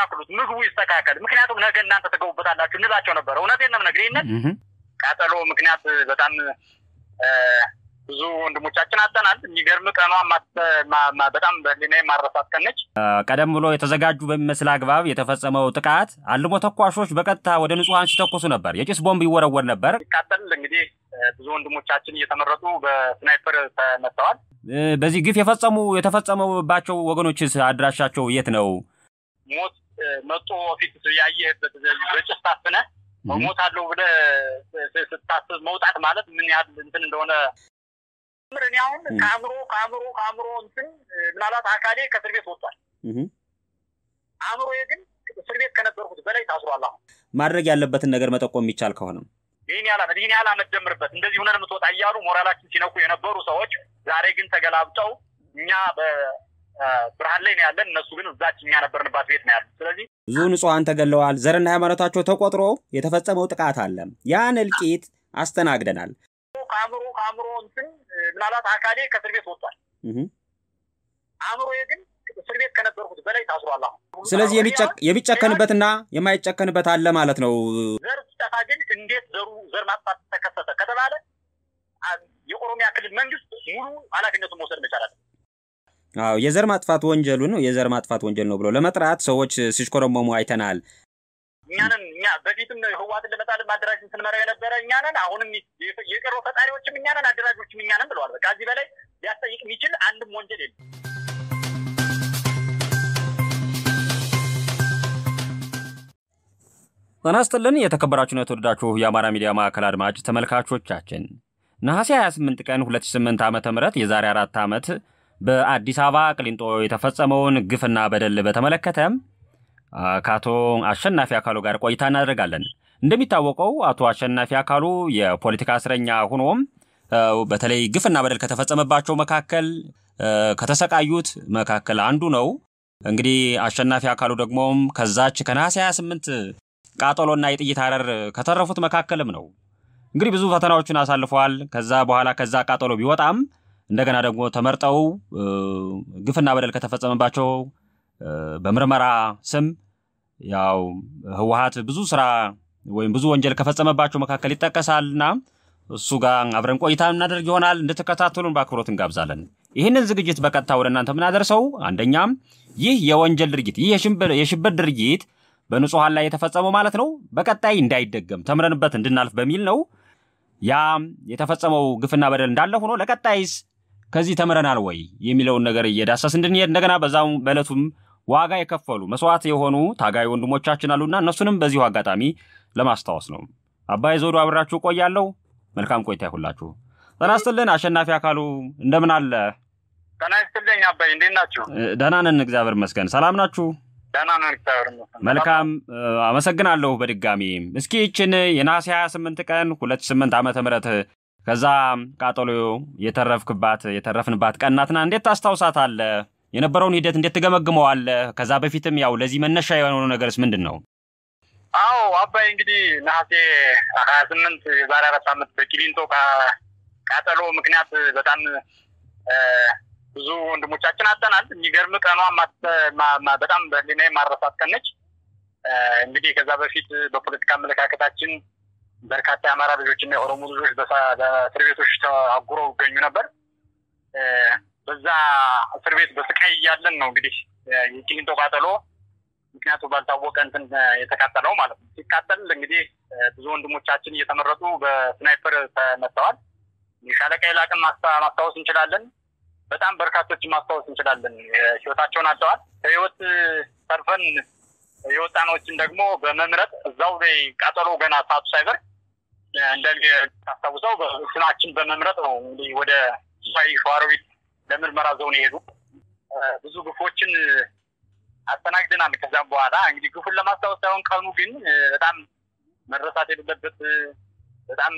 አስተካክሉት፣ ምግቡ ይስተካከል፣ ምክንያቱም ነገ እናንተ ተገቡበታላችሁ እንላቸው ነበር። እውነቴን ነው የምነግርህ። ይህንን ቃጠሎ ምክንያት በጣም ብዙ ወንድሞቻችን አጠናል። የሚገርም ቀኗ በጣም በህሊና የማረሳት ቀን ነች። ቀደም ብሎ የተዘጋጁ በሚመስል አግባብ የተፈጸመው ጥቃት አልሞ ተኳሾች በቀጥታ ወደ ንጹሐን ሲተኩሱ ነበር። የጭስ ቦምብ ይወረወር ነበር። ሲቃጠል እንግዲህ ብዙ ወንድሞቻችን እየተመረጡ በስናይፐር ተመተዋል። በዚህ ግፍ የፈጸሙ የተፈጸመባቸው ወገኖችስ አድራሻቸው የት ነው? ሞት መጦ ፊት ያየህበት በጭስ ታፍነ ሞት አለው ብለህ ስታስብ መውጣት ማለት ምን ያህል እንትን እንደሆነ እኔ አሁን ከአእምሮ ከአእምሮ ከአእምሮ እንትን ምናልባት አካሌ ከእስር ቤት ወጥቷል። አእምሮዬ ግን እስር ቤት ከነበርኩት በላይ ታስሯል። አሁን ማድረግ ያለበትን ነገር መጠቆም የሚቻል ከሆነ ይህን ያህል ዓመት ይህን ያህል ዓመት ጀምርበት እንደዚህ ሁነን የምትወጣ እያሉ ሞራላችን ሲነኩ የነበሩ ሰዎች ዛሬ ግን ተገላብጠው እኛ በብርሃን ላይ ነው ያለን፣ እነሱ ግን እዛች እኛ ነበርንባት ቤት ነው ያሉ። ስለዚህ ብዙ ንጹሐን ተገለዋል። ዘርና ሃይማኖታቸው ተቆጥሮ የተፈጸመው ጥቃት አለ። ያን እልቂት አስተናግደናል። ከአእምሮ ከአእምሮ እንትን ምናልባት አካሌ ከእስር ቤት ወጥቷል። አእምሮዬ ግን እስር ቤት ከነበርኩት በላይ ታስሯል። አሁን ስለዚህ የሚጨከንበትና የማይጨከንበት አለ ማለት ነው። ዘር ሲጠፋ ግን እንዴት ዘሩ ዘር ማጥፋት ተከሰተ ከተባለ የኦሮሚያ ክልል መንግስት ሙሉ ኃላፊነቱን መውሰድ መቻል አለ። አዎ የዘር ማጥፋት ወንጀሉን የዘር ማጥፋት ወንጀል ነው ብሎ ለመጥራት ሰዎች ሲሽኮረመሙ አይተናል። እኛንን እኛ በፊትም ህዋትን ለመጣል ማደራጅን ስንመራው የነበረ እኛንን አሁንም የቀሮ ፈጣሪዎችም እኛንን አደራጆችም እኛንን ብለዋል። በቃ ከዚህ በላይ ሊያስጠይቅ የሚችል አንድም ወንጀል የለም። ጤና ይስጥልን የተከበራችሁና የተወደዳችሁ የአማራ ሚዲያ ማዕከል አድማጭ ተመልካቾቻችን ነሐሴ 28 ቀን 2008 ዓ ም የዛሬ አራት ዓመት በአዲስ አበባ ቅሊንጦ የተፈጸመውን ግፍና በደል በተመለከተ ከአቶ አሸናፊ አካሉ ጋር ቆይታ እናደርጋለን። እንደሚታወቀው አቶ አሸናፊ አካሉ የፖለቲካ እስረኛ ሆኖም በተለይ ግፍና በደል ከተፈጸመባቸው መካከል ከተሰቃዩት መካከል አንዱ ነው። እንግዲህ አሸናፊ አካሉ ደግሞም ከዛች ከነሐሴ 28 ቃጠሎና የጥይት አረር ከተረፉት መካከልም ነው። እንግዲህ ብዙ ፈተናዎችን አሳልፈዋል። ከዛ በኋላ ከዛ ቃጠሎ ቢወጣም እንደገና ደግሞ ተመርጠው ግፍና በደል ከተፈጸመባቸው በምርመራ ስም ያው ህወሀት ብዙ ስራ ወይም ብዙ ወንጀል ከፈጸመባቸው መካከል ይጠቀሳልና እሱ ጋር አብረን ቆይታ እናደርግ ይሆናል። እንድትከታተሉን በአክብሮት እንጋብዛለን። ይህንን ዝግጅት በቀጥታ ወደ እናንተ የምናደርሰው አንደኛም ይህ የወንጀል ድርጊት ይህ የሽብር ድርጊት በንጹሐን ላይ የተፈጸመው ማለት ነው በቀጣይ እንዳይደገም ተምረንበት እንድናልፍ በሚል ነው። ያ የተፈጸመው ግፍና በደል እንዳለ ሆኖ ለቀጣይስ ከዚህ ተምረናል ወይ የሚለውን ነገር እየዳሰስ እንድንሄድ እንደገና በዛው በዕለቱም ዋጋ የከፈሉ መስዋዕት የሆኑ ታጋይ ወንድሞቻችን አሉና እነሱንም በዚሁ አጋጣሚ ለማስታወስ ነው። አባይ ዘውዱ አብራችሁ ቆያለሁ። መልካም ቆይታ ይሁላችሁ። ጤና ይስጥልን አሸናፊ አካሉ እንደምን አለ? ጤና ይስጥልኝ አባይ፣ እንዴት ናችሁ? ደህና ነን እግዚአብሔር ይመስገን። ሰላም ናችሁ? ደህና ነን እግዚአብሔር ይመስገን። መልካም አመሰግናለሁ። በድጋሚ እስኪ ይችን የነሐሴ 28 ቀን 28 ዓመተ ምህረት ከዛ ቃጠሎ የተረፍክባት የተረፍንባት ቀን ናትና እንዴት ታስታውሳታለህ? የነበረውን ሂደት እንዴት ትገመግመዋለህ? ከዛ በፊትም ያው ለዚህ መነሻ የሆነው ነገርስ ምንድን ነው? አዎ አባይ እንግዲህ ነሐሴ ሀያ ስምንት የዛሬ አራት ዓመት በቂሊንጦ ቃጠሎ ምክንያት በጣም ብዙ ወንድሞቻችን አጠናል። የሚገርም ቀኗ በጣም በህሊና የማረሳት ቀን ነች። እንግዲህ ከዛ በፊት በፖለቲካ አመለካከታችን በርካታ የአማራ ልጆች እና የኦሮሞ ልጆች በእስር ቤቶች ተአጉረው ይገኙ ነበር። በዛ እስር ቤት በስቃይ እያለን ነው እንግዲህ የቂሊንጦ ቃጠሎ ምክንያቱ ባልታወቀ እንትን የተቃጠለው ማለት ነው። ሲቃጠል እንግዲህ ብዙ ወንድሞቻችን እየተመረጡ በስናይፐር ተመተዋል። ሻለቃ ይላቅን ማስታወስ እንችላለን። በጣም በርካቶችን ማስታወስ እንችላለን። ህይወታቸውን አጥተዋል። ከህይወት ተርፈን የወጣኖችን ደግሞ በመምረጥ እዛው ላይ ቃጠሎ ገና ሰዓቱ ሳይበር እንደታስታውሰው ስማችን በመምረጥ ነው እንግዲህ ወደ ሱሳይ ሸዋሮቢት ለምርመራ ዘውን የሄዱ ብዙ ግፎችን አስተናግደናል። ከዛም በኋላ እንግዲህ ግፉን ለማስታወስ ሳይሆን ቀኑ ግን በጣም መረሳት የሌለበት በጣም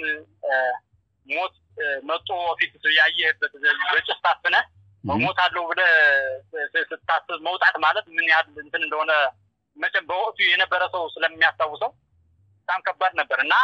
ሞት መጦ ፊት ያየህበት በጭስ ታፍነ ሞት አለው ብለህ ስታስብ መውጣት ማለት ምን ያህል እንትን እንደሆነ መቼም በወቅቱ የነበረ ሰው ስለሚያስታውሰው በጣም ከባድ ነበር እና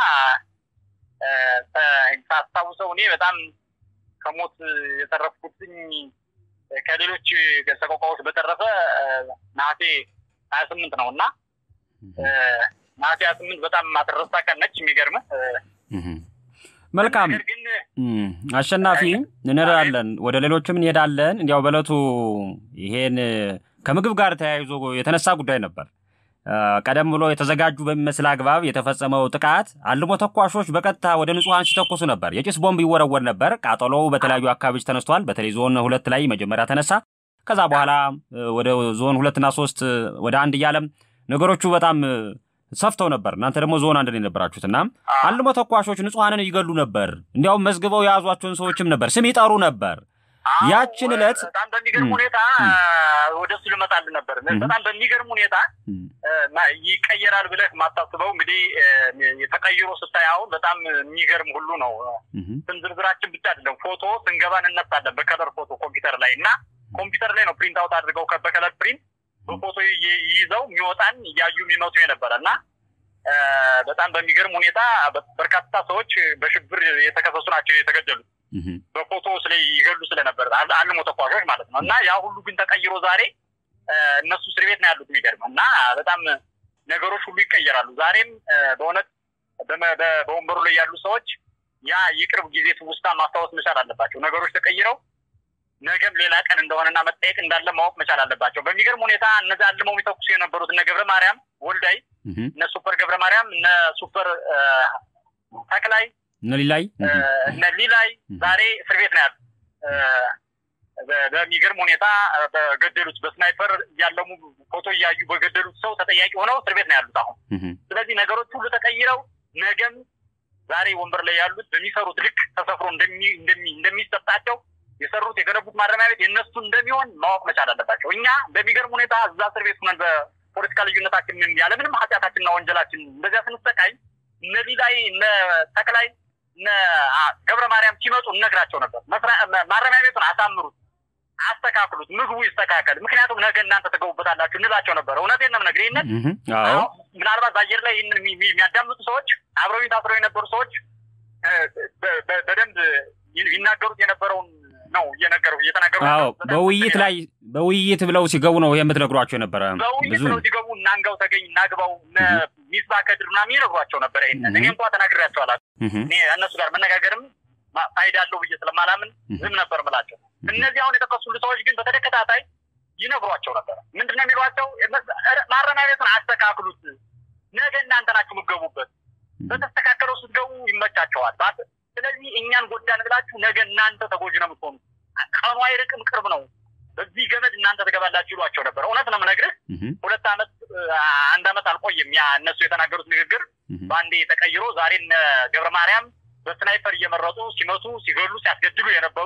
ሳስታውሰው እኔ በጣም ከሞት የተረፍኩትኝ ከሌሎች ሰቆቃዎች በተረፈ ነሐሴ ሀያ ስምንት ነው እና ነሐሴ ሀያ ስምንት በጣም ማትረሳ ቀን ነች። የሚገርምህ መልካም ነገር ግን አሸናፊ እንሄዳለን፣ ወደ ሌሎችም እንሄዳለን። እንዲያው በእለቱ ይሄን ከምግብ ጋር ተያይዞ የተነሳ ጉዳይ ነበር። ቀደም ብሎ የተዘጋጁ በሚመስል አግባብ የተፈጸመው ጥቃት አልሞ ተኳሾች በቀጥታ ወደ ንጹሐን ሲተኩሱ ነበር። የጭስ ቦምብ ይወረወር ነበር። ቃጠሎው በተለያዩ አካባቢዎች ተነስቷል። በተለይ ዞን ሁለት ላይ መጀመሪያ ተነሳ። ከዛ በኋላ ወደ ዞን ሁለትና ሶስት ወደ አንድ እያለም ነገሮቹ በጣም ሰፍተው ነበር። እናንተ ደግሞ ዞን አንድ ነው የነበራችሁት እና አልሞ ተኳሾች ንጹሐንን ይገሉ ነበር። እንዲያውም መዝግበው የያዟቸውን ሰዎችም ነበር ስም ይጠሩ ነበር። ያችን ዕለት በጣም በሚገርም ሁኔታ ወደ እሱ ልመጣልን ነበር። በጣም በሚገርም ሁኔታ ይቀየራል ብለህ የማታስበው እንግዲህ የተቀይሮ ስታይ አሁን በጣም የሚገርም ሁሉ ነው። ስም ዝርዝራችን ብቻ አይደለም ፎቶ ስንገባ እንነሳለን በከለር ፎቶ ኮምፒውተር ላይ እና ኮምፒውተር ላይ ነው ፕሪንት አውት አድርገው በከለር ፕሪንት በፎቶ ይዘው የሚወጣን እያዩ የሚመቱ የነበረ እና በጣም በሚገርም ሁኔታ በርካታ ሰዎች በሽብር የተከሰሱ ናቸው የተገደሉት በፎቶ ስለ ይገሉ ስለነበር አልሞ ተኳሾች ማለት ነው። እና ያ ሁሉ ግን ተቀይሮ ዛሬ እነሱ እስር ቤት ነው ያሉት። የሚገርም እና በጣም ነገሮች ሁሉ ይቀየራሉ። ዛሬም በእውነት በወንበሩ ላይ ያሉ ሰዎች ያ የቅርብ ጊዜ ትውስታ ማስታወስ መቻል አለባቸው። ነገሮች ተቀይረው ነገም ሌላ ቀን እንደሆነና መጠየቅ እንዳለ ማወቅ መቻል አለባቸው። በሚገርም ሁኔታ እነዚ አልመው የሚተኩሱ የነበሩት እነ ገብረ ማርያም ወልዳይ፣ እነ ሱፐር ገብረ ማርያም፣ እነ ሱፐር ተክላይ፣ እነ ሊላይ እነ ሊላይ ዛሬ እስር ቤት ነው ያሉ። በሚገርም ሁኔታ በገደሉት በስናይፐር እያለሙ ፎቶ እያዩ በገደሉት ሰው ተጠያቂ ሆነው እስር ቤት ነው ያሉት አሁን። ስለዚህ ነገሮች ሁሉ ተቀይረው ነገም ዛሬ ወንበር ላይ ያሉት በሚሰሩት ልክ ተሰፍሮ እንደሚሰጣቸው የሰሩት የገነቡት ማረሚያ ቤት የእነሱ እንደሚሆን ማወቅ መቻል አለባቸው። እኛ በሚገርም ሁኔታ እዛ እስር ቤት ሆነን በፖለቲካ ልዩነታችን ያለምንም ኃጢአታችንና ወንጀላችን እንደዚያ ስንሰቃይ እነ ሊላይ እነ ተክላይ እነ ገብረ ማርያም ሲመጡ እነግራቸው ነበር። ማረሚያ ቤቱን አሳምሩት፣ አስተካክሉት፣ ምግቡ ይስተካከል፣ ምክንያቱም ነገ እናንተ ተገቡበታላችሁ እንላቸው ነበር። እውነቴን ነው የምነግርህ። ይህንን ምናልባት በአየር ላይ ይህንን የሚያዳምጡ ሰዎች አብረው ታስረው የነበሩ ሰዎች በደንብ ይናገሩት የነበረውን ነው እየነገሩ እየተናገሩ በውይይት ላይ በውይይት ብለው ሲገቡ ነው የምትነግሯቸው የነበረ። በውይይት ብለው ሲገቡ እናንጋው ተገኝ እናግባው ሚስባ ከድር ምናምን ይነግሯቸው ነበረ። ይሄንን እኔ እንኳ ተናግሬያቸው አላውቅም። እኔ እነሱ ጋር መነጋገርም ፋይዳ አለው ብዬ ስለማላምን ዝም ነበር ምላቸው። እነዚህ አሁን የጠቀሱሉ ሰዎች ግን በተከታታይ ይነግሯቸው ነበረ። ምንድን ነው የሚሏቸው? ማረሚያ ቤቱን አስተካክሉት፣ ነገ እናንተ ናችሁ የምትገቡበት። በተስተካከለው ስትገቡ ይመቻቸዋል። ስለዚህ እኛን ጎዳን ብላችሁ ነገ እናንተ ተጎጂ ነው የምትሆኑ። ቀኑ አይርቅም፣ ቅርብ ነው። በዚህ ገመድ እናንተ ትገባላችሁ ይሏቸው ነበር። እውነት ነው የምነግርህ። ሁለት ዓመት አንድ ዓመት አልቆየም። ያ እነሱ የተናገሩት ንግግር በአንዴ ተቀይሮ ዛሬ እነ ገብረ ማርያም በስናይፐር እየመረጡ ሲመቱ፣ ሲገሉ፣ ሲያስገድሉ የነበሩ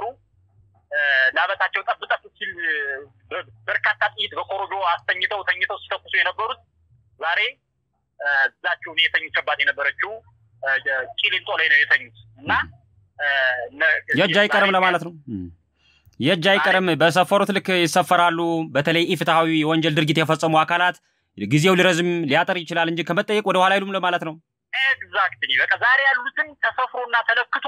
ላበታቸው ጠብ ጠብ ሲል በርካታ ጥይት በኮሮጆ አስተኝተው ተኝተው ሲተኩሱ የነበሩት ዛሬ እዛችሁ እኔ የተኙቸባት የነበረችው ቂሊንጦ ላይ ነው የተኙት እና የእጅ አይቀርም ለማለት ነው። የእጅ አይቀርም በሰፈሩት ልክ ይሰፈራሉ። በተለይ ኢፍትሐዊ የወንጀል ድርጊት የፈጸሙ አካላት ጊዜው ሊረዝም ሊያጠር ይችላል እንጂ ከመጠየቅ ወደ ኋላ አይሉም ለማለት ነው። ኤግዛክትሊ በቃ ዛሬ ያሉትን ተሰፍሮና ተለክቶ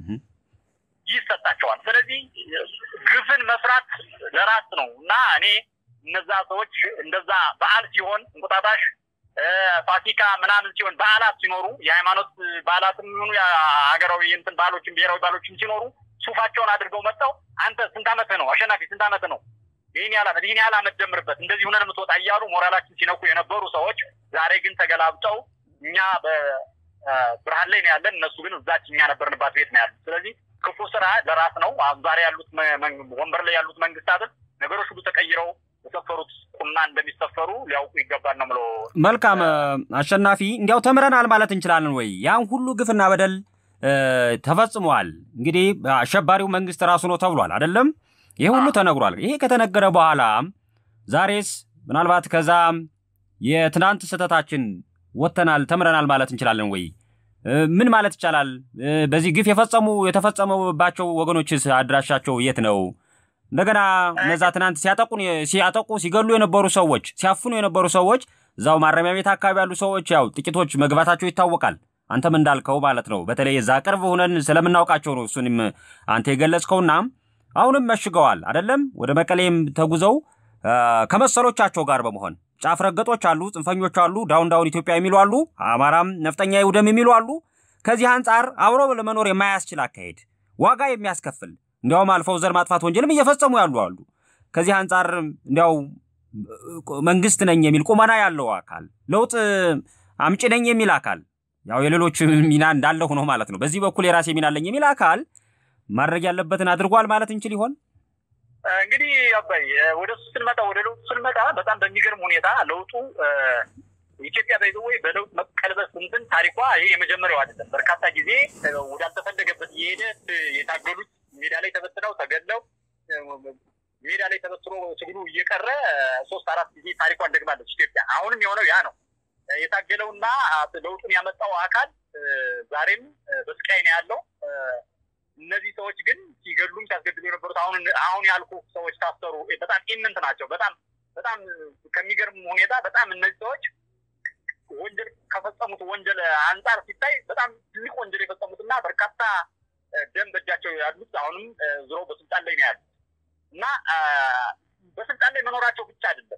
ይሰጣቸዋል። ስለዚህ ግፍን መስራት ለራስ ነው እና እኔ እነዛ ሰዎች እንደዛ በዓል ሲሆን እንቁጣጣሽ ፋሲካ ምናምን ሲሆን በዓላት ሲኖሩ የሃይማኖት በዓላትም ሆኑ የሀገራዊ የእንትን ባህሎችን ብሔራዊ ባህሎችን ሲኖሩ ሱፋቸውን አድርገው መጥተው አንተ ስንት ዓመትህ ነው አሸናፊ ስንት ዓመትህ ነው ይህን ያህል ዓመት ይህን ያህል ዓመት ጀምርበት እንደዚህ ሁነን የምትወጣ እያሉ ሞራላችን ሲነኩ የነበሩ ሰዎች ዛሬ ግን ተገላብጠው እኛ በብርሃን ላይ ነው ያለን፣ እነሱ ግን እዛች እኛ ነበርንባት ቤት ነው ያሉት። ስለዚህ ክፉ ስራ ለራስ ነው። ዛሬ ያሉት ወንበር ላይ ያሉት መንግስታትን ነገሮች ሁሉ ተቀይረው የሰፈሩት ቁና እንደሚሰፈሩ ሊያውቁ ይገባል ነው ምለው። መልካም አሸናፊ፣ እንዲያው ተምረናል ማለት እንችላለን ወይ? ያን ሁሉ ግፍና በደል ተፈጽሟል። እንግዲህ አሸባሪው መንግስት ራሱ ነው ተብሏል አይደለም? ይሄ ሁሉ ተነግሯል። ይሄ ከተነገረ በኋላ ዛሬስ ምናልባት ከዛ የትናንት ስህተታችን ወጥተናል ተምረናል ማለት እንችላለን ወይ? ምን ማለት ይቻላል? በዚህ ግፍ የፈጸሙ የተፈጸመባቸው ወገኖችስ አድራሻቸው የት ነው? እንደገና እነዛ ትናንት ሲያጠቁን ሲያጠቁ ሲገሉ የነበሩ ሰዎች ሲያፍኑ የነበሩ ሰዎች እዛው ማረሚያ ቤት አካባቢ ያሉ ሰዎች ያው ጥቂቶች መግባታቸው ይታወቃል። አንተም እንዳልከው ማለት ነው። በተለይ እዛ ቅርብ ሆነን ስለምናውቃቸው ነው እሱንም አንተ የገለጽከውና አሁንም መሽገዋል አይደለም። ወደ መቀሌም ተጉዘው ከመሰሎቻቸው ጋር በመሆን ጫፍ ረገጦች አሉ፣ ጽንፈኞች አሉ፣ ዳውን ዳውን ኢትዮጵያ የሚሉ አሉ፣ አማራም ነፍጠኛ ይውደም የሚሉ አሉ። ከዚህ አንጻር አብሮ ለመኖር የማያስችል አካሄድ ዋጋ የሚያስከፍል እንዲያውም አልፈው ዘር ማጥፋት ወንጀልም እየፈጸሙ ያሉ አሉ። ከዚህ አንጻር እንዲያው መንግስት ነኝ የሚል ቁመና ያለው አካል ለውጥ አምጪ ነኝ የሚል አካል ያው የሌሎች ሚና እንዳለ ሆኖ ማለት ነው። በዚህ በኩል የራሴ ሚና አለኝ የሚል አካል ማድረግ ያለበትን አድርጓል ማለት እንችል ይሆን? እንግዲህ አባይ ወደ እሱ ስንመጣ ወደ ለውጡ ስንመጣ በጣም በሚገርም ሁኔታ ለውጡ ኢትዮጵያ በይዘወይ በለውጥ መቀልበስ እንትን ታሪኳ ይሄ የመጀመሪያው አይደለም። በርካታ ጊዜ ወዳልተፈለገበት እየሄደ የታገሉት ሜዳ ላይ ተበትነው ተገለው ሜዳ ላይ ተበትኖ ትግሉ እየቀረ ሶስት አራት ጊዜ ታሪኳን ደግማለች ኢትዮጵያ። አሁንም የሆነው ያ ነው። የታገለውና ለውጡን ያመጣው አካል ዛሬም በስቃይ ነው ያለው። እነዚህ ሰዎች ግን ሲገሉም ሲያስገድሉ የነበሩት አሁን አሁን ያልኩ ሰዎች ታሰሩ። በጣም ኢምንት ናቸው። በጣም በጣም ከሚገርም ሁኔታ በጣም እነዚህ ሰዎች ወንጀል ከፈጸሙት ወንጀል አንጻር ሲታይ በጣም ትልቅ ወንጀል የፈጸሙትና በርካታ ደም በእጃቸው ያሉት አሁንም ዞሮ በስልጣን ላይ ነው ያሉት እና በስልጣን ላይ መኖራቸው ብቻ አይደለም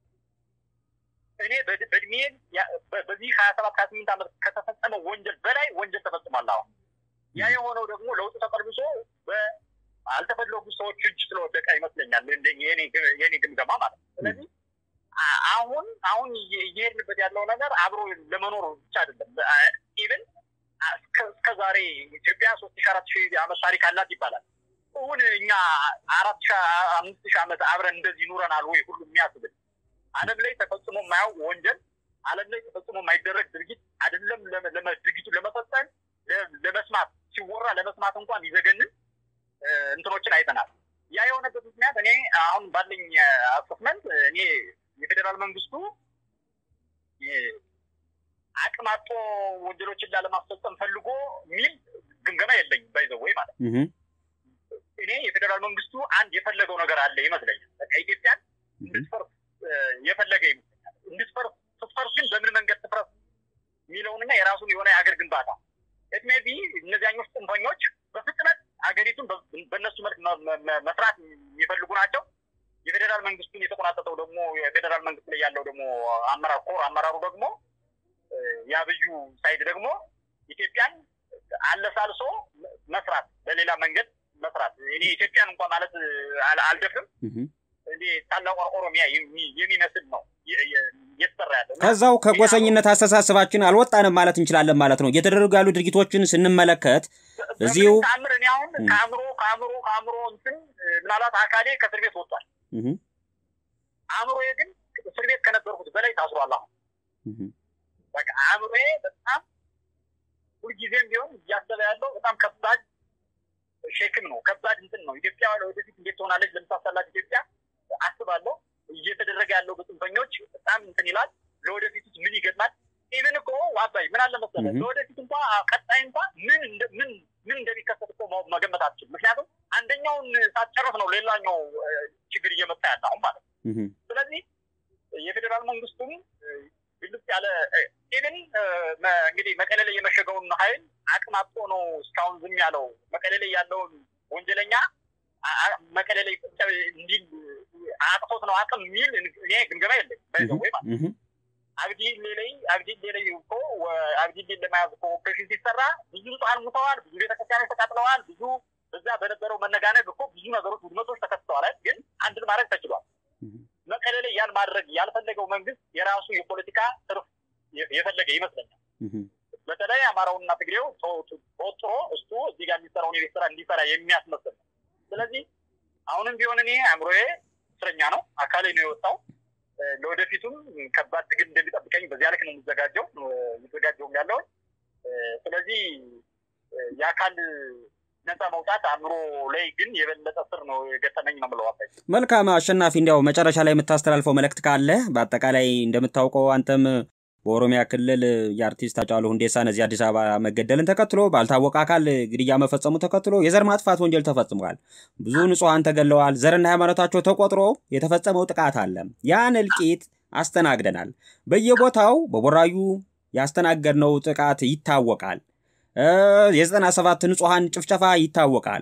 እኔ በእድሜ በዚህ ሀያ ሰባት ሀያ ስምንት ዓመት ከተፈጸመው ወንጀል በላይ ወንጀል ተፈጽሟል። አሁን ያ የሆነው ደግሞ ለውጡ ተቀልብሶ በአልተፈለጉ ሰዎች እጅ ስለወደቀ ይመስለኛል የኔ ግምገማ ማለት ነው። ስለዚህ አሁን አሁን እየሄድንበት ያለው ነገር አብሮ ለመኖር ብቻ አይደለም። ኢቨን እስከ ዛሬ ኢትዮጵያ ሶስት ሺ አራት ሺህ ዓመት ታሪክ አላት ይባላል። እውን እኛ አራት ሺ አምስት ሺህ ዓመት አብረን እንደዚህ ኑረናል ወይ ሁሉ የሚያስብል ዓለም ላይ ተፈጽሞ የማያውቅ ወንጀል ዓለም ላይ ተፈጽሞ የማይደረግ ድርጊት አይደለም ድርጊቱን ለመፈጸም ለመስማት ሲወራ ለመስማት እንኳን ይዘገንን እንትኖችን አይተናል። ያ የሆነበት ምክንያት እኔ አሁን ባለኝ አሰስመንት እኔ የፌዴራል መንግስቱ አቅም አጦ ወንጀሎችን ላለማስፈጸም ፈልጎ የሚል ግምገማ የለኝም። ባይዘው ወይ ማለት እኔ የፌዴራል መንግስቱ አንድ የፈለገው ነገር አለ ይመስለኛል። በቃ ኢትዮጵያን እንድትፈርስ የፈለገ ይመስለኛል። እንድትፈርስ ስትፈርስ ግን በምን መንገድ ትፍረስ የሚለውንና የራሱን የሆነ የሀገር ግንባታ ኤትሜቢ እነዚያኞች ጽንፈኞች በፍጥነት ሀገሪቱን በእነሱ መልክ መስራት የሚፈልጉ ናቸው። የፌዴራል መንግስቱን የተቆናጠጠው ደግሞ የፌዴራል መንግስት ላይ ያለው ደግሞ አመራር ኮር አመራሩ ደግሞ የአብዩ ሳይድ ደግሞ ኢትዮጵያን አለሳልሶ መስራት በሌላ መንገድ መስራት እኔ ኢትዮጵያን እንኳን ማለት አልደፍርም። እንዴ ታላቋ ኦሮሚያ የሚመስል ነው እየተሰራ ያለው። ከዛው ከጎሰኝነት አስተሳሰባችን አልወጣንም ማለት እንችላለን ማለት ነው። እየተደረጉ ያሉ ድርጊቶችን ስንመለከት እዚሁ ተአምር እኔ አሁን ከአእምሮ ከአእምሮ ከአእምሮ እንትን ምናልባት አካሌ ከእስር ቤት ወጥቷል። አእምሮዬ ግን እስር ቤት ከነበርኩት በላይ ታስሯል። አሁን በቃ አእምሮዬ በጣም ሁልጊዜም ቢሆን እያሰበ ያለው በጣም ከባድ ሼክም ነው፣ ከባድ እንትን ነው። ኢትዮጵያ ወደፊት እንዴት ትሆናለች ለምሳሰላት ኢትዮጵያ አስባለሁ። እየተደረገ ያለው በጽንፈኞች በጣም እንትን ይላል። ለወደፊት ምን ይገጥማል? ኢቨን እኮ ዋባይ ምን አለ መሰለህ ለወደፊት እንኳ ቀጣይ እንኳ ምን ምን ምን እንደሚከሰት እኮ መገመት አትችልም። ምክንያቱም አንደኛውን ሳትጨርስ ነው ሌላኛው ችግር እየመጣ ያለ አሁን ማለት ነው። ስለዚህ የፌዴራል መንግስቱም ግልጽ ያለ ኢቨን እንግዲህ መቀሌ ላይ የመሸገውን ኃይል አቅም አጥቶ ነው እስካሁን ዝም ያለው። መቀሌ ላይ ያለውን ወንጀለኛ መቀሌ ላይ እንዲል አጥፎት ነው አቅም የሚል እኔ ግምገማ የለኝ ወይ ማለት አብዲሌ ላይ አብዲሌ ላይ እኮ አብዲሌ ለመያዝ እኮ ኦፕሬሽን ሲሰራ ብዙ ንጹሐን ሙተዋል፣ ብዙ ቤተክርስቲያኖች ተቃጥለዋል፣ ብዙ በዛ በነበረው መነጋነግ እኮ ብዙ ነገሮች ውድመቶች ተከስተዋል። ግን አንድን ማድረግ ተችሏል። መቀሌ ላይ ያን ማድረግ ያልፈለገው መንግስት የራሱ የፖለቲካ ትርፍ የፈለገ ይመስለኛል። በተለይ አማራውንና ትግሬው ተወጥሮ እሱ እዚህ ጋር የሚሰራውን የቤት ስራ እንዲሰራ የሚያስመስል ነው። ስለዚህ አሁንም ቢሆን እኔ አእምሮዬ እስረኛ ነው፣ አካሌ ነው የወጣው። ለወደፊቱም ከባድ ትግል እንደሚጠብቀኝ በዚያ ልክ ነው የምዘጋጀው እየተዘጋጀውም ያለውን። ስለዚህ የአካል ነፃ መውጣት አእምሮ ላይ ግን የበለጠ ስር ነው የገጠመኝ ነው የምለው። አባይ መልካም አሸናፊ፣ እንዲያው መጨረሻ ላይ የምታስተላልፈው መልእክት ካለ በአጠቃላይ እንደምታውቀው አንተም በኦሮሚያ ክልል የአርቲስት ሃጫሉ ሁንዴሳን እዚህ አዲስ አበባ መገደልን ተከትሎ ባልታወቀ አካል ግድያ መፈጸሙ ተከትሎ የዘር ማጥፋት ወንጀል ተፈጽሟል። ብዙ ንጹሐን ተገለዋል። ዘርና ሃይማኖታቸው ተቆጥሮ የተፈጸመው ጥቃት አለ። ያን እልቂት አስተናግደናል። በየቦታው በቦራዩ ያስተናገድነው ጥቃት ይታወቃል። የዘጠና ሰባት ንጹሐን ጭፍጨፋ ይታወቃል።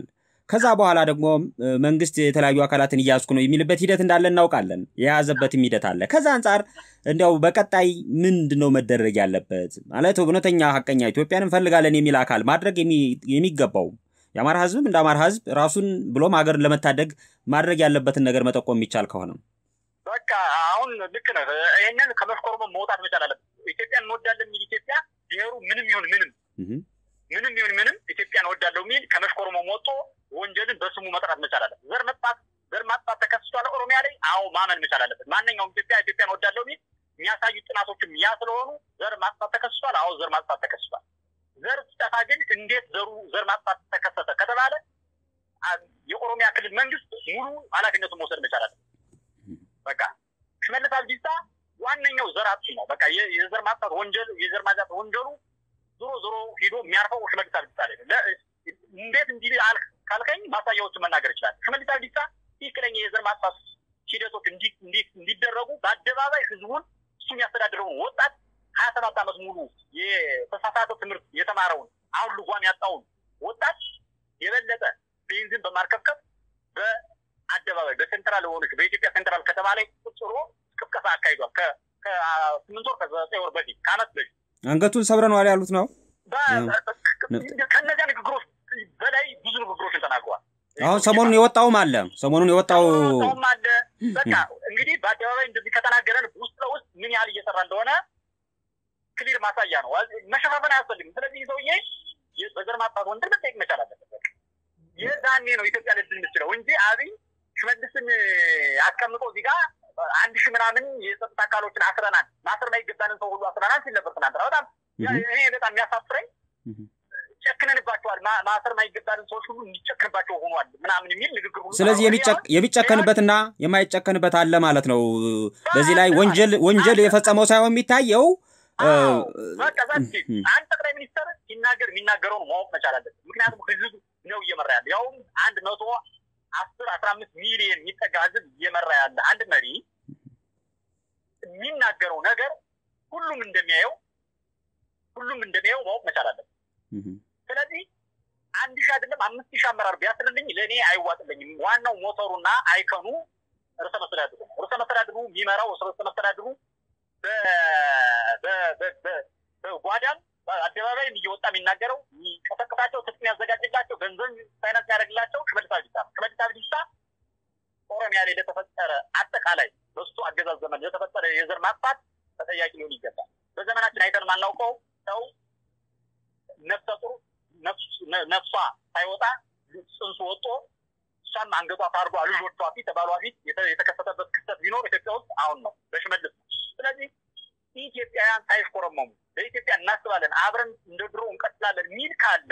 ከዛ በኋላ ደግሞ መንግስት የተለያዩ አካላትን እያዝኩ ነው የሚልበት ሂደት እንዳለ እናውቃለን። የያዘበትም ሂደት አለ። ከዛ አንጻር እንዲያው በቀጣይ ምንድን ነው መደረግ ያለበት? ማለት እውነተኛ ሀቀኛ ኢትዮጵያን እንፈልጋለን የሚል አካል ማድረግ የሚገባው የአማራ ህዝብም እንደ አማራ ህዝብ ራሱን ብሎም ሀገርን ለመታደግ ማድረግ ያለበትን ነገር መጠቆም የሚቻል ከሆነ በቃ አሁን ልክ ነህ። ይህንን ከመሽኮርሞ መውጣት መቻል አለበት። ኢትዮጵያን እንወዳለን የሚል ኢትዮጵያ ብሔሩ ምንም ይሁን ምንም ምንም ይሁን ምንም ኢትዮጵያን እወዳለሁ የሚል ከመሽኮርሞ ወጥቶ ወንጀልን በስሙ መጥራት መቻል አለበት። ዘር መጥፋት ዘር ማጥፋት ተከስቷል ኦሮሚያ ላይ። አዎ ማመን መቻል አለበት። ማንኛውም ኢትዮጵያ ኢትዮጵያን እወዳለሁ የሚል የሚያሳዩ ጥናቶችም ያ ስለሆኑ ዘር ማጥፋት ተከስቷል። አዎ ዘር ማጥፋት ተከስቷል። ዘር ሲጠፋ ግን እንዴት ዘሩ ዘር ማጥፋት ተከሰተ ከተባለ የኦሮሚያ ክልል መንግስት ሙሉ ኃላፊነቱን መውሰድ መቻል አለበት። በቃ ሽመልስ አብዲሳ ዋነኛው ዘር አጥፊ ነው። በቃ የዘር ማጥፋት ወንጀል የዘር ማጥፋት ወንጀሉ ዞሮ ዞሮ ሂዶ የሚያርፈው ሽመልስ አብዲሳ ላይ ነው። እንዴት እንዲህ ካልከኝ ማሳያዎችን መናገር ይችላል። ሽመልስ አብዲሳ ትክክለኛ የዘር ማጥፋት ሂደቶች እንዲደረጉ በአደባባይ ህዝቡን እሱ የሚያስተዳድረውን ወጣት ሀያ ሰባት ዓመት ሙሉ የተሳሳተ ትምህርት የተማረውን አሁን ልጓም ያጣውን ወጣት የበለጠ ቤንዚን በማርከፍከፍ በአደባባይ በሴንትራል የሆነች በኢትዮጵያ ሴንትራል ከተማ ላይ ቁጭ ብሎ ቅስቀሳ አካሂዷል። ከስምንት ወር ከዘጠኝ ወር በፊት ከአመት በፊት አንገቱን ሰብረነዋል ያሉት ነው። ከእነዚያ ንግግሮች በላይ ብዙ ንግግሮችን ተናግረዋል። አሁን ሰሞኑን የወጣውም አለ ሰሞኑን የወጣው አለ። በቃ እንግዲህ በአደባባይ እንደዚህ ከተናገረን ውስጥ ለውስጥ ምን ያህል እየሰራ እንደሆነ ክሊር ማሳያ ነው። መሸፋፈን አያስፈልግም። ስለዚህ ሰውዬ በዘር ማጥፋት ወንጀል መጠየቅ መቻል አለበት። የዛኔ ነው ኢትዮጵያ ልድል የምችለው እንጂ አብይ ሽመልስን አስቀምጦ እዚህ ጋር አንድ ሺህ ምናምን የጸጥታ አካሎችን አስረናል፣ ማሰር ማይገባንን ሰው ሁሉ አስረናል ሲል ነበር ትናንትና። በጣም ይሄ በጣም የሚያሳፍረኝ ጨክነንባቸዋል፣ ማሰር ማይገባንን ሰዎች ሁሉ እንዲጨክንባቸው ሆኗል ምናምን የሚል ንግግር ሁሉ ስለዚህ የሚጨከንበትና የማይጨከንበት አለ ማለት ነው። በዚህ ላይ ወንጀል ወንጀል የፈጸመው ሳይሆን የሚታየው በቃ አንድ ጠቅላይ ሚኒስተር ሲናገር የሚናገረውን ማወቅ መቻል አለበት። ምክንያቱም ህዝብ ነው እየመራ ያለ ያውም አንድ መቶ አስር አስራ አምስት ሚሊዮን የሚጠጋ ህዝብ እየመራ ያለ አንድ መሪ የሚናገረው ነገር ሁሉም እንደሚያየው ሁሉም እንደሚያየው ማወቅ መቻል አለበት። ስለዚህ አንድ ሺህ አይደለም አምስት ሺህ አመራር ቢያስርልኝ ለእኔ አይዋጥልኝም። ዋናው ሞተሩና አይከኑ ርዕሰ መስተዳድሩ ነው። ርዕሰ መስተዳድሩ የሚመራው ርዕሰ መስተዳድሩ በጓዳም አደባባይም እየወጣ የሚናገረው የሚቀሰቅሳቸው ትጥቅ የሚያዘጋጅላቸው ገንዘብ ፋይናንስ የሚያደርግላቸው ሽመልስ አብዲሳ ነው። ሽመልስ አብዲሳ ኦሮሚያ ላይ ለተፈጠረ አጠቃላይ በሱ አገዛዝ ዘመን ለተፈጠረ የዘር ማጥፋት ተጠያቂ ሊሆን ይገባል። በዘመናችን አይተን ማናውቀው ሰው ነፍሰ ጡር ነፍሷ ሳይወጣ ጽንሱ ወጦ እሷም አንገቷ ታርዷ ልጆቿ ፊት ባሏ ፊት የተከሰተበት ክስተት ቢኖር ኢትዮጵያ ውስጥ አሁን ነው በሽመልስ ነው። ስለዚህ ኢትዮጵያውያን ሳይሽኮረመሙ በኢትዮጵያ እናስባለን አብረን እንደ ድሮ እንቀጥላለን ሚል ካለ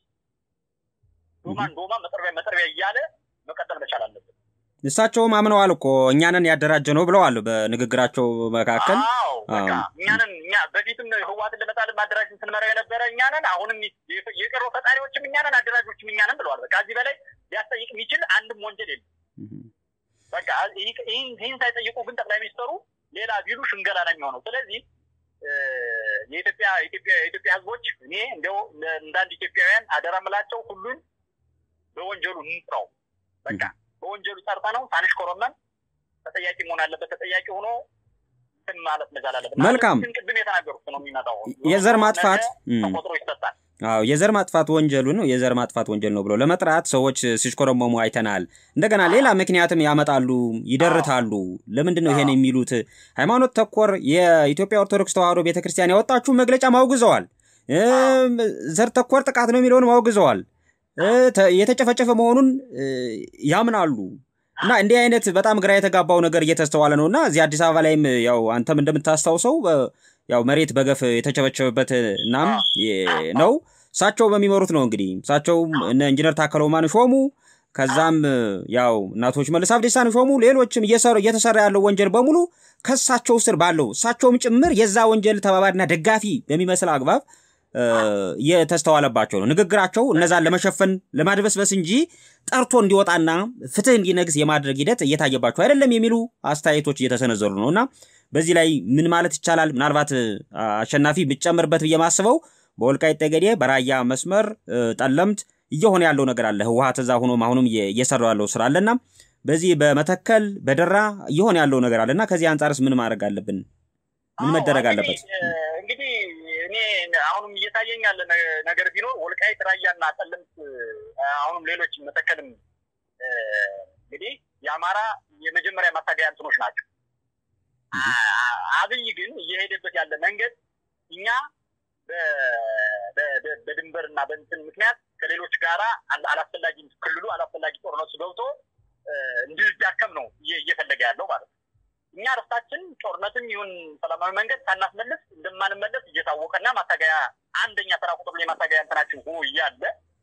ዶማን ዶማ መጠርቢያ መጠርቢያ እያለ መቀጠል መቻል አለበት። እሳቸውም አምነዋል እኮ እኛንን ያደራጀ ነው ብለዋል በንግግራቸው መካከል። አዎ በቃ እኛንን እኛ በፊትም ህዋትን ለመጣልን ማደራጀትን ስንመራው የነበረ እኛንን፣ አሁንም የቀሮ ፈጣሪዎችም እኛንን፣ አደራጆችም እኛንን ብለዋል። በቃ እዚህ በላይ ሊያስጠይቅ የሚችል አንድም ወንጀል የለም። በቃ ይህን ሳይጠይቁ ግን ጠቅላይ ሚኒስትሩ ሌላ ቢሉ ሽንገላ ነው የሚሆነው። ስለዚህ የኢትዮጵያ ኢትዮጵያ የኢትዮጵያ ህዝቦች እኔ እንዲያው እንዳንድ ኢትዮጵያውያን አደራ ምላቸው ሁሉን በወንጀሉ እንጥራው። በቃ በወንጀሉ ጠርተ ነው ሳንሽ ኮረመን ተጠያቂ መሆን አለበት። ተጠያቂ ሆኖ እንትን ማለት መቻል አለበት። መልካም ቅድም የተናገሩት ነው የሚመጣው የዘር ማጥፋት ተቆጥሮ ይሰጣል። አዎ የዘር ማጥፋት ወንጀሉ ነው የዘር ማጥፋት ወንጀል ነው ብሎ ለመጥራት ሰዎች ሲሽኮረመሙ አይተናል። እንደገና ሌላ ምክንያትም ያመጣሉ፣ ይደርታሉ። ለምንድን ነው ይሄን የሚሉት? ሃይማኖት ተኮር የኢትዮጵያ ኦርቶዶክስ ተዋሕዶ ቤተክርስቲያን ያወጣችሁ መግለጫ ማውግዘዋል። ዘር ተኮር ጥቃት ነው የሚለውን ማውግዘዋል። የተጨፈጨፈ መሆኑን ያምናሉ። እና እንዲህ አይነት በጣም ግራ የተጋባው ነገር እየተስተዋለ ነው እና እዚህ አዲስ አበባ ላይም ያው አንተም እንደምታስታውሰው ያው መሬት በገፍ የተቸበቸበበት እናም ነው እሳቸው በሚመሩት ነው እንግዲህ እሳቸውም እነ ኢንጂነር ታከለ ኡማን ሾሙ። ከዛም ያው እናቶች መልስ አብዲሳን ሾሙ። ሌሎችም እየተሰራ ያለው ወንጀል በሙሉ ከእሳቸው ስር ባለው እሳቸውም ጭምር የዛ ወንጀል ተባባሪና ደጋፊ በሚመስል አግባብ የተስተዋለባቸው ነው። ንግግራቸው እነዛን ለመሸፈን ለማድበስበስ እንጂ ጠርቶ እንዲወጣና ፍትህ እንዲነግስ የማድረግ ሂደት እየታየባቸው አይደለም የሚሉ አስተያየቶች እየተሰነዘሩ ነው እና በዚህ ላይ ምን ማለት ይቻላል? ምናልባት አሸናፊ ብጨምርበት ብዬ ማስበው በወልቃይት ጠገዴ፣ በራያ መስመር ጠለምት እየሆነ ያለው ነገር አለ። ህወሀት እዛ ሆኖም አሁንም እየሰራው ያለው ስራ አለና በዚህ በመተከል በደራ እየሆነ ያለው ነገር አለና ከዚህ አንጻርስ ምን ማድረግ አለብን? ምን መደረግ አለበት? እንግዲህ እኔ አሁንም እየታየኝ ያለ ነገር ቢኖር ወልቃይት ራያና ጠለምት አሁንም ሌሎች መተከልም እንግዲህ የአማራ የመጀመሪያ ማታገያ እንትኖች ናቸው። አብይ ግን እየሄደበት ያለ መንገድ እኛ በድንበር እና በእንትን ምክንያት ከሌሎች ጋራ አላስፈላጊ ክልሉ አላስፈላጊ ጦርነት ገብቶ እንድንዳከም ነው እየፈለገ ያለው ማለት ነው። እኛ ርስታችን ጦርነትም ይሁን ሰላማዊ መንገድ ሳናስመልስ እንደማንመለስ እየታወቀና ማታገያ አንደኛ ተራ ቁጥር ላይ ማታገያ እንትናችን ሆኖ እያለ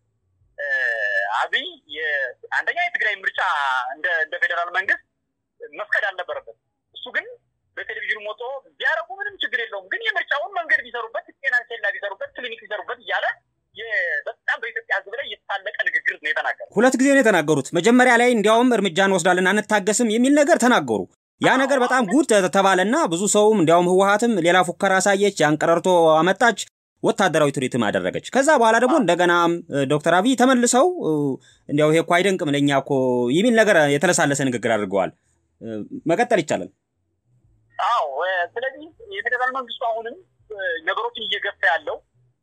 አብይ አንደኛ የትግራይ ምርጫ እንደ ፌዴራል መንግስት መፍቀድ አልነበረበት። እሱ ግን በቴሌቪዥን ሞቶ ቢያረጉ ምንም ችግር የለውም፣ ግን የምርጫውን መንገድ ቢሰሩበት፣ ጤና ኬላ ቢሰሩበት፣ ክሊኒክ ቢሰሩበት እያለ በጣም በኢትዮጵያ ሕዝብ ላይ የተሳለቀ ንግግር ነው የተናገሩ። ሁለት ጊዜ ነው የተናገሩት። መጀመሪያ ላይ እንዲያውም እርምጃ እንወስዳለን አንታገስም የሚል ነገር ተናገሩ። ያ ነገር በጣም ጉድ ተባለና ብዙ ሰውም እንዲያውም ህወሀትም ሌላ ፉከራ አሳየች፣ ያን ቀረርቶ አመጣች፣ ወታደራዊ ትርኢትም አደረገች። ከዛ በኋላ ደግሞ እንደገና ዶክተር አብይ ተመልሰው እንዲያው ይሄ እኮ አይደንቅም ለእኛ እኮ የሚል ነገር የተለሳለሰ ንግግር አድርገዋል። መቀጠል ይቻላል። አዎ፣ ስለዚህ የፌዴራል መንግስቱ አሁንም ነገሮችን እየገፋ ያለው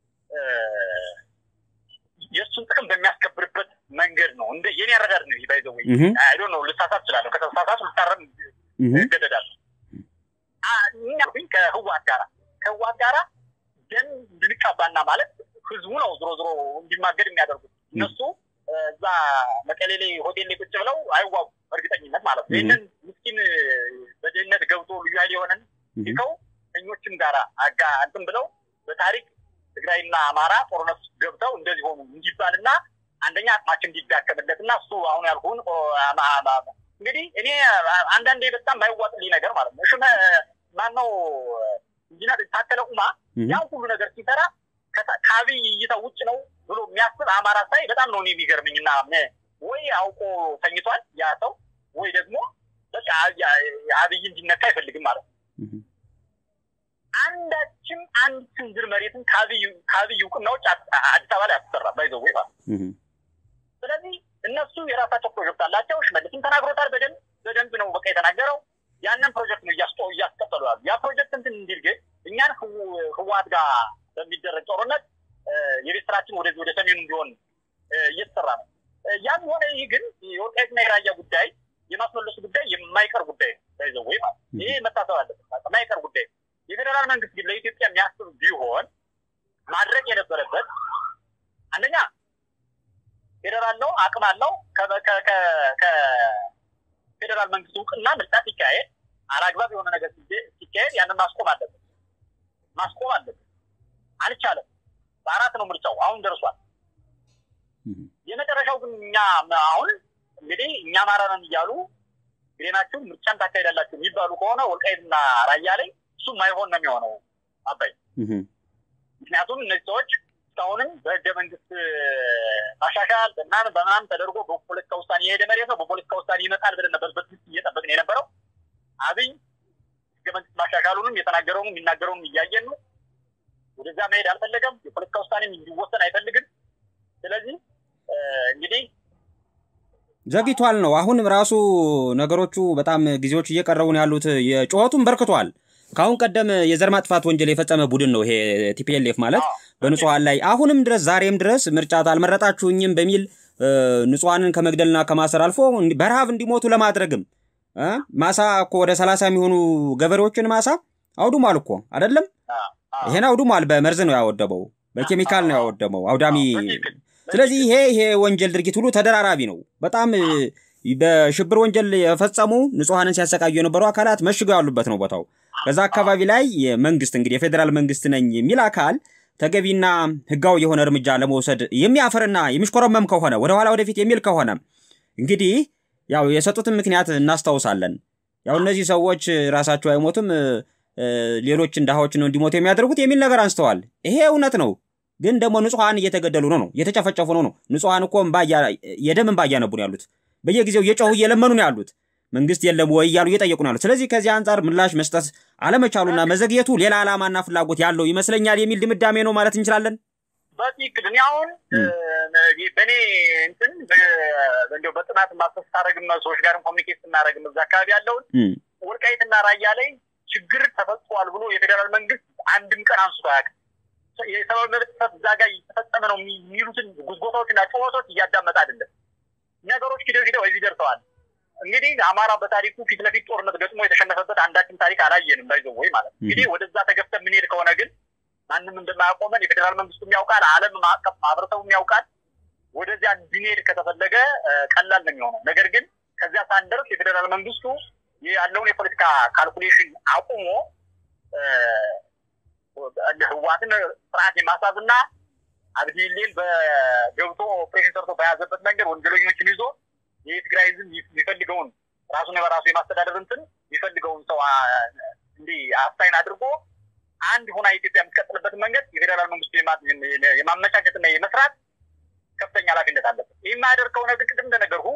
የእሱን ጥቅም በሚያስከብርበት መንገድ ነው። እንደ የኔ አረዳድ ነው። ባይዘው አይዶ ነው። ልሳሳት እችላለሁ። ከተሳሳት ልታረም እገደዳለሁ። እኛ ግን ከህዋት ጋራ ከህዋት ጋራ ደም እንድንቃባና ማለት ህዝቡ ነው ዞሮ ዞሮ እንዲማገድ የሚያደርጉት እነሱ እዛ መቀሌ ላይ ሆቴል ላይ ቁጭ ብለው አይዋጉ እርግጠኝነት ማለት ነው። ይህንን ምስኪን በድህነት ገብቶ ልዩ ኃይል የሆነን ይከው እኞችም ጋራ አጋ እንትን ብለው በታሪክ ትግራይና አማራ ጦርነት ገብተው እንደዚህ ሆኑ እንዲባልና አንደኛ አቅማችን እንዲዳከምለት እና እሱ አሁን ያልኩህን እንግዲህ እኔ አንዳንዴ በጣም የማይዋጥልኝ ነገር ማለት ነው። ሽመ ማነው ኢንጂነር ታከለ ኡማ ያን ሁሉ ነገር ሲሰራ ከአብይ እይታ ውጭ ነው ብሎ የሚያስብ አማራ ሳይ በጣም ነው የሚገርምኝ። እና ወይ አውቆ ተኝቷል ያ ሰው ወይ ደግሞ በቃ አብይ እንዲነካ አይፈልግም ማለት ነው። አንዳችም አንድ ስንዝር መሬትን ከአብይ እውቅና ውጭ አዲስ አበባ ላይ አትሰራም። ባይዘው ወይ ማለት ስለዚህ እነሱ የራሳቸው ፕሮጀክት አላቸው። ሽመልስም ተናግሮታል። በደንብ በደንብ ነው በቃ የተናገረው። ያንን ፕሮጀክት ነው እያስቀጠሉ ያሉ። ያ ፕሮጀክት እንትን እንዲል ግን እኛን ህወሓት ጋር በሚደረግ ጦርነት የቤት ስራችን ወደዚህ ወደ ሰሜኑ እንዲሆን እየተሰራ ነው። ያም ሆነ ይህ ግን የወልቃይትና የራያ ጉዳይ የማስመለሱ ጉዳይ የማይቀር ጉዳይ ነው። ባይዘው ወይ ማለት ይሄ መታሰብ አለበት። የማይቀር ጉዳይ ነው። የፌዴራል መንግስት ግን ለኢትዮጵያ የሚያስብ ቢሆን ማድረግ የነበረበት አንደኛ ፌዴራል ነው፣ አቅም አለው። ከፌዴራል መንግስት እውቅና ምርጫ ሲካሄድ አላግባብ የሆነ ነገር ሲካሄድ ያንን ማስቆም አለበት፣ ማስቆም አለበት። አልቻለም። በአራት ነው ምርጫው አሁን ደርሷል። የመጨረሻው ግን እኛ አሁን እንግዲህ እኛ አማራ ነን እያሉ ግዴናችሁ ምርጫን ታካሄዳላችሁ የሚባሉ ከሆነ ወልቃይትና ራያ ላይ እሱም አይሆን ነው የሚሆነው አባይ። ምክንያቱም እነዚህ ሰዎች እስካሁንም በህገ መንግስት ማሻሻል በምናምን በምናምን ተደርጎ በፖለቲካ ውሳኔ የሄደ መሬት ነው። በፖለቲካ ውሳኔ ይመጣል ብለን ነበር በትዕግስት እየጠበቅን የነበረው። አብይ ህገ መንግስት ማሻሻሉንም የተናገረውንም የሚናገረውንም እያየን ነው። ወደዛ መሄድ አልፈለገም። የፖለቲካ ውሳኔም እንዲወሰን አይፈልግም። ስለዚህ እንግዲህ ዘግይቷል ነው። አሁንም ራሱ ነገሮቹ በጣም ጊዜዎች እየቀረቡ ነው ያሉት። የጩኸቱም በርክቷል። ከአሁን ቀደም የዘር ማጥፋት ወንጀል የፈጸመ ቡድን ነው ይሄ ቲፒኤልኤፍ ማለት በንጹሐን ላይ አሁንም ድረስ ዛሬም ድረስ ምርጫ አልመረጣችሁኝም በሚል ንጹሐንን ከመግደልና ከማሰር አልፎ በረሃብ እንዲሞቱ ለማድረግም ማሳ እኮ ወደ ሰላሳ የሚሆኑ ገበሬዎችን ማሳ አውድሟል እኮ አይደለም። ይሄን አውድሟል። በመርዝ ነው ያወደመው፣ በኬሚካል ነው ያወደመው አውዳሚ። ስለዚህ ይሄ ይሄ ወንጀል ድርጊት ሁሉ ተደራራቢ ነው። በጣም በሽብር ወንጀል የፈጸሙ ንጹሐንን ሲያሰቃዩ የነበሩ አካላት መሽገው ያሉበት ነው ቦታው። በዛ አካባቢ ላይ መንግስት እንግዲህ የፌዴራል መንግስት ነኝ የሚል አካል ተገቢና ህጋዊ የሆነ እርምጃ ለመውሰድ የሚያፍርና የሚሽኮረመም ከሆነ ወደኋላ ወደፊት የሚል ከሆነ እንግዲህ ያው የሰጡትን ምክንያት እናስታውሳለን። ያው እነዚህ ሰዎች ራሳቸው አይሞትም ሌሎችን ድሃዎች ነው እንዲሞቱ የሚያደርጉት የሚል ነገር አንስተዋል። ይሄ እውነት ነው። ግን ደግሞ ንጹሐን እየተገደሉ ነው ነው እየተጨፈጨፉ ነው ነው ንጹሐን እኮ የደም እንባ እያነቡ ነው ያሉት። በየጊዜው እየጮሁ እየለመኑ ነው ያሉት። መንግስት የለም ወይ እያሉ እየጠየቁ ነው ያሉት። ስለዚህ ከዚህ አንጻር ምላሽ መስጠት አለመቻሉና መዘግየቱ ሌላ ዓላማና ፍላጎት ያለው ይመስለኛል የሚል ድምዳሜ ነው ማለት እንችላለን። በትክክል እኔ አሁን በእኔ እንዲያው በጥናት ማሰስ ስታደረግም ሰዎች ጋርም ኮሚኒኬት ስናደረግም እዛ አካባቢ ያለውን ወልቃይትና ራያ ላይ ችግር ተፈጽሟል ብሎ የፌዴራል መንግስት አንድም ቀን አንስቶ አያውቅም። የሰብአዊ መብት ጥሰት እዛ ጋር እየተፈጸመ ነው የሚሉትን ጉዝጎታዎችና ጩኸቶች እያዳመጠ አይደለም። ነገሮች ሂደው ሂደው እዚህ ደርሰዋል። እንግዲህ አማራ በታሪኩ ፊት ለፊት ጦርነት ገጥሞ የተሸነፈበት አንዳችን ታሪክ አላየንም። ባይዘ ወይ ማለት እንግዲህ ወደዛ ተገፍተን የምንሄድ ከሆነ ግን ማንም እንደማያቆመን የፌዴራል መንግስቱም ያውቃል፣ ዓለም ማዕቀፍ ማህበረሰቡም ያውቃል። ወደዚያ እንድንሄድ ከተፈለገ ቀላል ነው የሚሆነው። ነገር ግን ከዚያ ሳንደርስ የፌዴራል መንግስቱ ያለውን የፖለቲካ ካልኩሌሽን አቁሞ ህዋትን ስርዓት የማሳዝና አብዲሌን በገብቶ ኦፕሬሽን ሰርቶ በያዘበት መንገድ ወንጀለኞችን ይዞ የትግራይ ህዝብ የሚፈልገውን ራሱን በራሱ የማስተዳደር እንትን የሚፈልገውን ሰው እንዲህ አስታይን አድርጎ አንድ ሆና ኢትዮጵያ የምትቀጥልበትን መንገድ የፌዴራል መንግስቱ የማመቻቸትና የመስራት ከፍተኛ ኃላፊነት አለበት። ይህ የማያደርግ ከሆነ ግን ቅድም እንደነገርኩ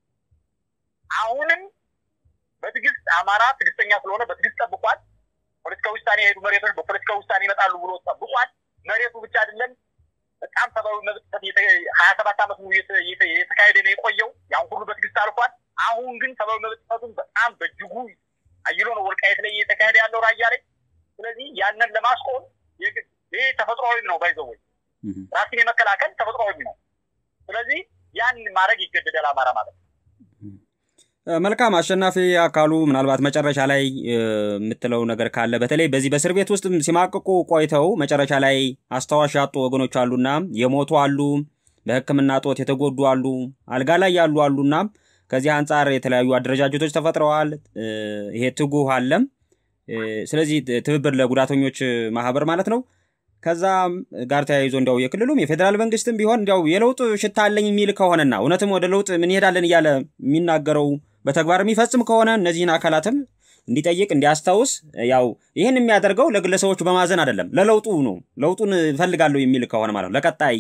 አሁንም በትዕግስት አማራ ትዕግስተኛ ስለሆነ በትዕግስት ጠብቋል። ፖለቲካ ውሳኔ የሄዱ መሬቶች በፖለቲካ ውሳኔ ይመጣሉ ብሎ ጠብቋል። መሬቱ ብቻ አይደለም፣ በጣም ሰብአዊ መብት ሀያ ሰባት ዓመት ሙሉ የተካሄደ ነው የቆየው። ያን ሁሉ በትዕግስት አልፏል። አሁን ግን ሰብአዊ መብት ጥሰቱን በጣም በእጅጉ አይሎ ነው ወልቃየት ላይ እየተካሄደ ያለው ራያ ላይ። ስለዚህ ያንን ለማስቆም ይህ ተፈጥሯዊም ነው ባይዘወይ ራስን የመከላከል ተፈጥሯዊም ነው። ስለዚህ ያን ማድረግ ይገደዳል አማራ ማለት ነው። መልካም አሸናፊ አካሉ፣ ምናልባት መጨረሻ ላይ የምትለው ነገር ካለ በተለይ በዚህ በእስር ቤት ውስጥ ሲማቅቁ ቆይተው መጨረሻ ላይ አስታዋሽ ያጡ ወገኖች አሉና የሞቱ አሉ፣ በሕክምና ጦት የተጎዱ አሉ፣ አልጋ ላይ ያሉ አሉና ከዚህ አንጻር የተለያዩ አደረጃጀቶች ተፈጥረዋል። ይሄ ትጉህ አለም። ስለዚህ ትብብር ለጉዳተኞች ማህበር ማለት ነው። ከዛ ጋር ተያይዞ እንዲያው የክልሉም የፌዴራል መንግስትም ቢሆን እንዲያው የለውጥ ሽታ አለኝ የሚል ከሆነና እውነትም ወደ ለውጥ እንሄዳለን እያለ የሚናገረው በተግባር የሚፈጽም ከሆነ እነዚህን አካላትም እንዲጠይቅ እንዲያስታውስ፣ ያው ይህን የሚያደርገው ለግለሰቦች በማዘን አይደለም፣ ለለውጡ ነው። ለውጡን እፈልጋለሁ የሚል ከሆነ ማለት ነው ለቀጣይ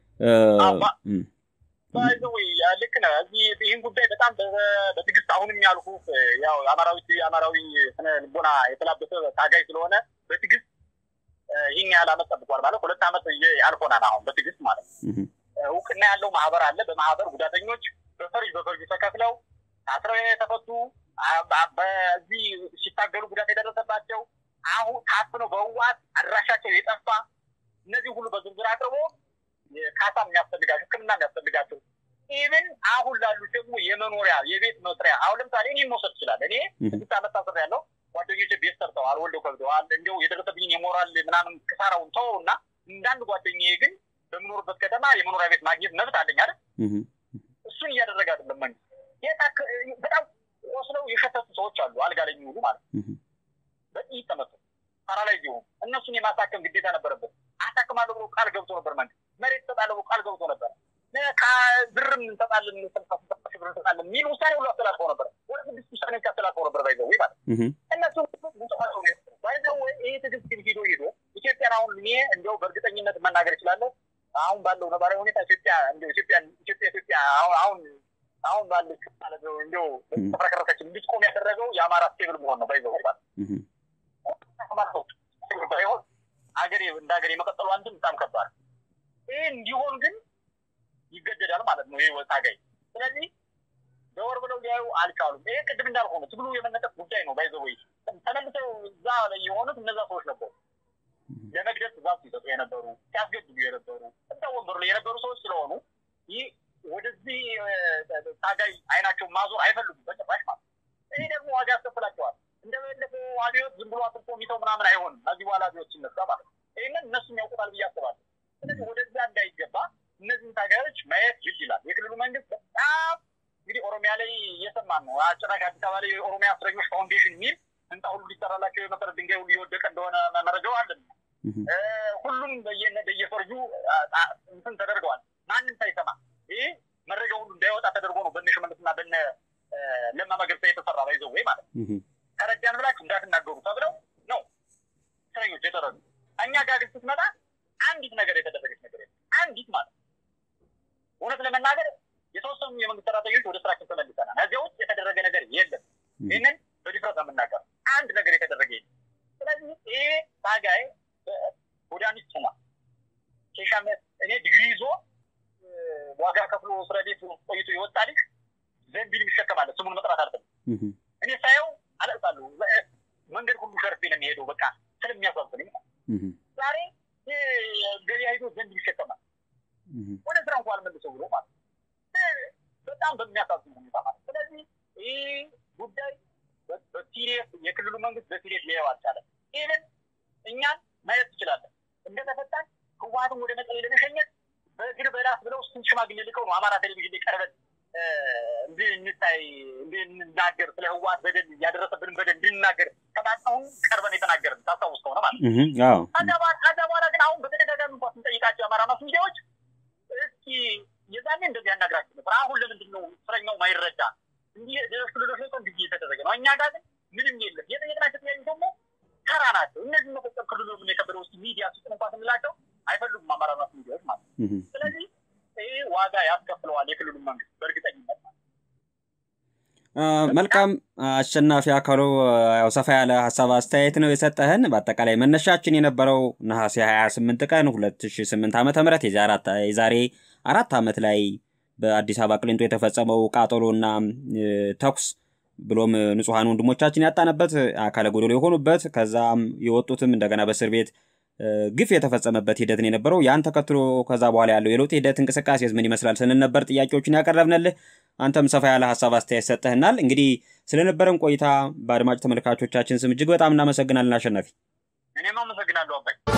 ልክ ነህ። እዚህ ይህን ጉዳይ በጣም በትዕግስት አሁንም ያልኩ ያው አማራዊ አማራዊ ስነ ልቦና የተላበሰ ታጋይ ስለሆነ በትዕግስት ይህን ያህል አመት ጠብቋል ማለት ሁለት አመት አልፎናል። አሁን በትዕግስት ማለት እውቅና ያለው ማህበር አለ። በማህበር ጉዳተኞች በፈርጅ በፈርጅ ተከፍለው ታስረው የተፈቱ በዚህ ሲታገሉ ጉዳት የደረሰባቸው አሁን ታፍነው በህወሓት አድራሻቸው የጠፋ እነዚህ ሁሉ በዝርዝር አቅርቦ ካሳ የሚያስፈልጋቸው ሕክምና የሚያስፈልጋቸው ኢቭን አሁን ላሉት ደግሞ የመኖሪያ የቤት መስሪያ አሁን ለምሳሌ እኔ መውሰድ ይችላል። እኔ ስድስት ዓመት ታስር ያለው ጓደኞች ቤት ሰርተዋል፣ ወልደው ከብደዋል። እንዲያው የደረሰብኝን የሞራል ምናምን ክሳራውን ተው እና እንዳንድ ጓደኛዬ ግን በምኖርበት ከተማ የመኖሪያ ቤት ማግኘት መብት አለኝ አይደል? እሱን እያደረገ አይደለም መንግስት። በጣም ቆስለው የሸተቱ ሰዎች አሉ፣ አልጋ ላይ የሚውሉ ማለት ነው። በጥይት ተመቱ ፓራላይዝ የሆኑ እነሱን የማሳከም ግዴታ ነበረበት። አሳክማለሁ ብሎ ቃል ገብቶ ነበር መንግስት። መሬት እሰጣለሁ ብሎ ቃል ገብቶ ነበር። ብርም እንሰጣለን ብር እንሰጣለን የሚል ውሳኔ ሁሉ አስተላልፈው ነበር። ወደ ስድስት ውሳኔዎች አስተላልፈው ነበር። ባይዘው ማለት እነሱ ሙጽፋቸው ነው ባይዘው ይህ ትግስት ግን ሂዶ ሂዶ ኢትዮጵያን አሁን እኔ እንዲያው በእርግጠኝነት መናገር እችላለሁ። አሁን ባለው ነባራዊ ሁኔታ ኢትዮጵያ እንዲያው ኢትዮጵያ ኢትዮጵያ ኢትዮጵያ አሁን አሁን አሁን ባለች ማለት ነው እንዲያው ተፈረከረከች እንድትቆም ያደረገው የአማራ ስቴብል መሆን ነው። ባይዘው ማለት ባይሆን ሀገሬ እንደ ሀገር የመቀጠሉ አንድም በጣም ከባድ ይህ እንዲሆን ግን ይገደዳል ማለት ነው። ይህ ታጋይ ስለዚህ ዘወር ብለው ሊያዩ አልቻሉም። ይሄ ቅድም እንዳልሆነ ትግሉ የመነጠቅ ጉዳይ ነው። ባይዘወይ ተመልሰው እዛ ላይ የሆኑት እነዛ ሰዎች ነበሩ። ለመግደል ትእዛዝ ሲሰጡ የነበሩ ሲያስገድዱ የነበሩ እዛ ወንበሩ ላይ የነበሩ ሰዎች ስለሆኑ ይህ ወደዚህ ታጋይ አይናቸውን ማዞር አይፈልጉም በጭራሽ ማለት ይሄ ደግሞ ዋጋ ያስከፍላቸዋል። እንደባለፈው አብዮት ዝም ብሎ አጥርቶ የሚተው ምናምን አይሆንም። ከዚህ በኋላ አብዮት ሲነሳ ማለት ነው። ይህንን እነሱም ያውቁታል ብዬ አስባለሁ። ስለዚህ ወደዛ እንዳይገባ እነዚህን ታጋዮች ማየት ግድ ይላል። የክልሉ መንግስት በጣም እንግዲህ ኦሮሚያ ላይ እየሰማን ነው። አጭራሽ አዲስ አበባ ላይ የኦሮሚያ እስረኞች ፋውንዴሽን የሚል ህንፃ ሁሉ ሊሰራላቸው የመሰረት ድንጋይ ሁሉ እየወደቀ እንደሆነ መረጃው አለን። ሁሉም በየፈርጁ እንትን ተደርገዋል። ማንም ሳይሰማ ይህ መረጃ ሁሉ እንዳይወጣ ተደርጎ ነው በነ ሽመልስና በነ ለማ መገርሳ የተሰራ ባይዘው ወይ ማለት ተረዳን ብላችሁ እንዳትናገሩ ተብለው ነው እስረኞች የተረዱ። እኛ ጋር ግን ስትመጣ አንዲት ነገር የተደረገች ነገር የለም። አንዲት ማለት እውነት ለመናገር የተወሰኑ የመንግስት ሰራተኞች ወደ ስራችን ተመልሰናል። ከዚያ ውጭ የተደረገ ነገር የለም። ይህንን በዲፍረት የምናገር አንድ ነገር የተደረገ የለም። ስለዚህ ይሄ ታጋይ ጎዳኒስት ሆኗል። ኬሻ እኔ ዲግሪ ይዞ ዋጋ ከፍሎ እስር ቤት ቆይቶ የወጣ ልጅ ዘንቢል ይሸከማል። ስሙን መጥራት አልፈልግም። እኔ ሳየው አለቅሳለሁ። መንገድ ሁሉ ሸርፌ ነው የሚሄደው። በቃ ስለሚያሳዝነኝ ዛሬ ገበያ ሄዶ ዘንቢል ይሸከማል። ወደ ስራ እንኳን አልመልሰው ብሎ ማለት በጣም በሚያሳዝን ሁኔታ ማለት ስለዚህ ይህ ጉዳይ በሲሪየስ የክልሉ መንግስት በሲሪየስ ሊያየው አልቻለም። ይህንን እኛን ማየት ትችላለን። እንደተፈታን ህወሀትን ወደ መቀሌ ለመሸኘት በእግር በላስ ብለው ስንት ሽማግሌ ልከው ነው አማራ ቴሌቪዥን ላይ ቀርበን እንድንታይ እንድንናገር ስለ ህወሀት በደል ያደረሰብንን በደል እንድንናገር ተባጣሁን ቀርበን የተናገርን ታስታውስ ከሆነ ማለት ነው። ከዛ በኋላ ግን አሁን በተደጋጋሚ እንኳ ስንጠይቃቸው የአማራ ማስ ሚዲያዎች እስኪ የዛኔ እንደዚህ ያናግራችሁ ነበር። አሁን ለምንድን ነው እስረኛው ማይረዳ? እንዲህ ሌሎች ክልሎች ላይ እንዲህ እየተደረገ ነው። እኛ ጋር ግን ምንም የለም። የጠየቅናቸው ጥያቄ ደግሞ ተራ ናቸው። እነዚህ መፈጸም ክልሉ ምን የከበደው ውስጥ ሚዲያ ስጥ እንኳ ስንላቸው አይፈልጉም አማራ ማስ ሚዲያዎች ማለት ነው። ስለዚህ ይህ ዋጋ ያስከፍለዋል የክልሉ መንግስት በእርግጠኝነት ማለት መልካም አሸናፊ አካሉ ያው ሰፋ ያለ ሀሳብ አስተያየት ነው የሰጠህን። በአጠቃላይ መነሻችን የነበረው ነሐሴ 28 ቀን 2008 ዓ ም የዛሬ አራት ዓመት ላይ በአዲስ አበባ ቅሊንጦ የተፈጸመው ቃጠሎና ተኩስ ብሎም ንጹሐን ወንድሞቻችን ያጣንበት አካለ ጎደሎ የሆኑበት ከዛም የወጡትም እንደገና በእስር ቤት ግፍ የተፈጸመበት ሂደትን የነበረው ያን ተከትሎ ከዛ በኋላ ያለው የለውጥ ሂደት እንቅስቃሴ ምን ይመስላል ስንል ነበር ጥያቄዎችን ያቀረብንልህ። አንተም ሰፋ ያለ ሀሳብ አስተያየት ሰጠህናል። እንግዲህ ስለነበረን ቆይታ በአድማጭ ተመልካቾቻችን ስም እጅግ በጣም እናመሰግናለን አሸናፊ። እኔም አመሰግናለሁ አባይ።